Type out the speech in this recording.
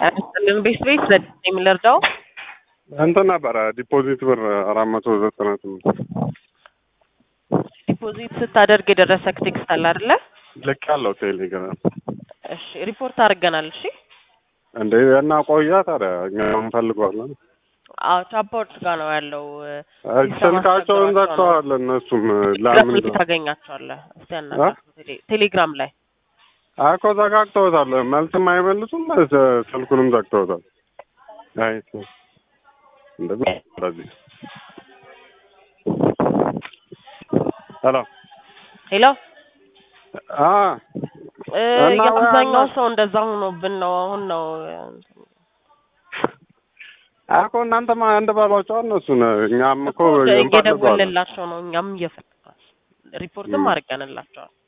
ያስጥልን ቤት ቤት ዘዴ የሚለርዳው እንትን ነበረ ዲፖዚት ብር አራት መቶ ዘጠና ስምንት ዲፖዚት ስታደርግ የደረሰክ ቴክስት አለ አይደለ? ልክ ያለው ቴሌግራም እሺ ሪፖርት አድርገናል። እሺ እንደ እና ቆያ ታዲያ እኛ እንፈልገዋለን። አዎ ቻፖርት ጋር ነው ያለው። ስልካቸውን ዘግተዋል። እነሱም ቴሌግራም ለምን ላይ ታገኛቸዋለህ። እስቲ ያናግራቸው ቴሌ- ቴሌግራም ላይ እኮ ዘጋግተውታል። መልስም አይመልሱም፣ ስ- ስልኩንም ዘግተውታል። አይ እንደዚህ እንደዚህ ሄሎ ሄሎ አ እ እና የአብዛኛው ወይ ሰው እንደዛ ሆኖብን ነው። አሁን ነው እኮ እናንተማ አንድ በሏቸው እነሱን። እኛም እኮ እንፈልገዋለን። እየደወልንላቸው ነው። እኛም እየፈለግን ሪፖርትም ም። አድርገንላቸዋል።